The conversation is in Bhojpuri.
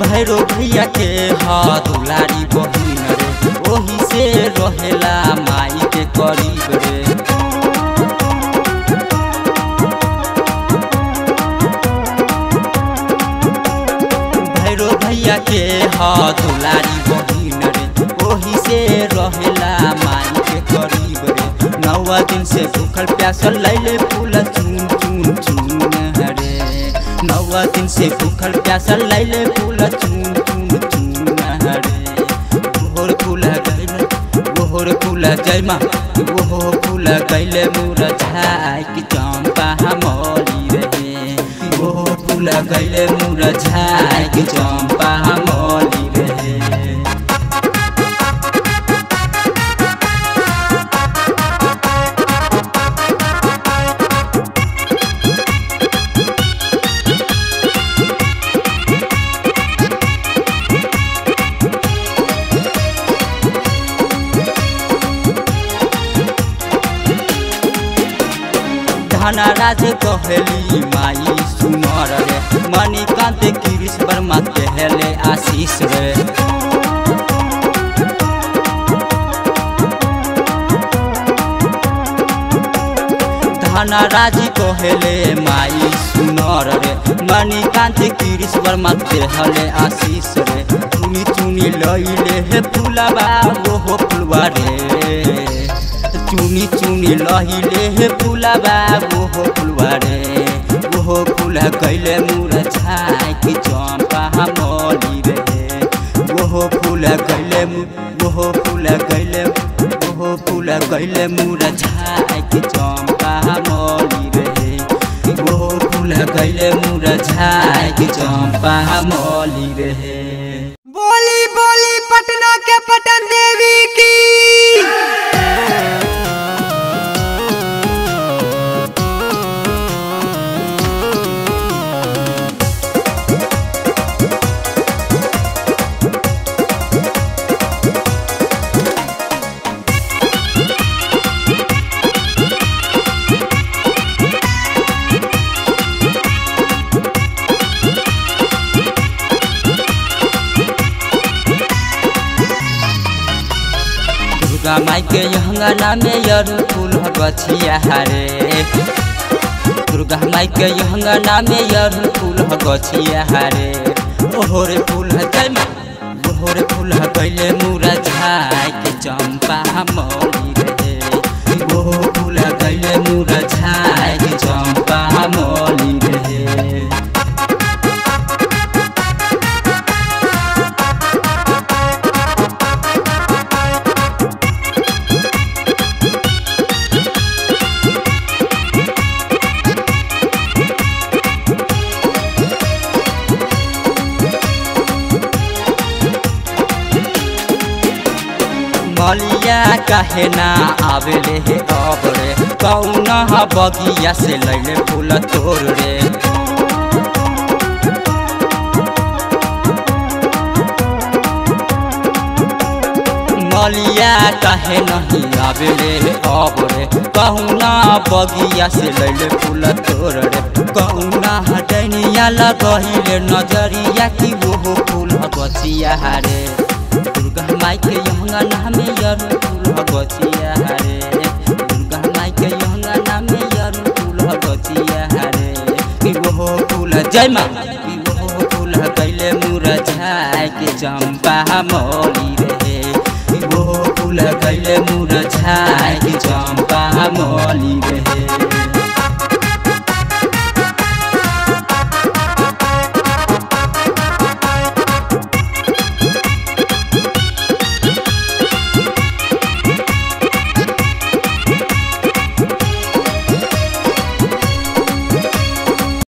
भैरो भैया के ह दुलारी बहिन रे ओही से रहेला माई के करीब रे भैरो भैया के ह दुलारी बहिन रे ओही से रहेला माई के करीब रे नौवा दिन से भूखल प्यासल लैले फूल चून चून चून हरे नौवा दिन से भूखल प्यासल लैले फूल चून चून चून हरे भोर फूल गैले भोर फूल जयमा ओहो फूल गैले मुरझाई कि चंपा मौली रहे ओहो फूल गैले मुरझाई कि चंपा मौली रहे धनराज कहली माई सुनर रे मणिकांत गिरीश वर्मा कहले आशीष रे धनराज कहले माई सुनर रे मणिकांत गिरीश वर्मा कहले आशीष रे चुनी चुनी लैले हे फुलबा ओहो फुलवा रे चुनी चुनी लहिले हे फुलबा ओहो फुलवा रे ओहो फुल कैले मुरझाई कि चंपा मौली रे ओहो फुल कैले ओहो फुल कैले ओहो फुल कैले मुरझाई कि चंपा मौली रे ओहो फुल कैले मुरझाई कि चंपा मौली रे बोली बोली पटना के पटन देवी की दुर्गा माई के यहंगना में यरु फूल गछिया हरे दुर्गा माई के यहंगना में यरु फूल गछिया हरे ओहोरे फूल जय माँ ओहोरे फूल कैले मुरा झाई के चंपा मौली रे ओहो फूल कैले मुरा झाई के चंपा मौली रे मलिया काहे ना आवेले हे अब रे कौना बगिया से लैले फूल तोड़ रे मलिया काहे नहीं आवेले हे अब रे कौना बगिया से लैले फूल तोड़ रे कौना हटनिया लगहिले नजरिया की वो फूल गछिया रे दुर्गा माई के यहंगना में यर फूल गछिया रे दुर्गा माई के यहंगना में यर फूल गछिया रे कि वो फूल जय माँ कि वो फूल कैले मुरझाई के चंपा मौली रे कि वो फूल कैले मुरझाई के चंपा मौली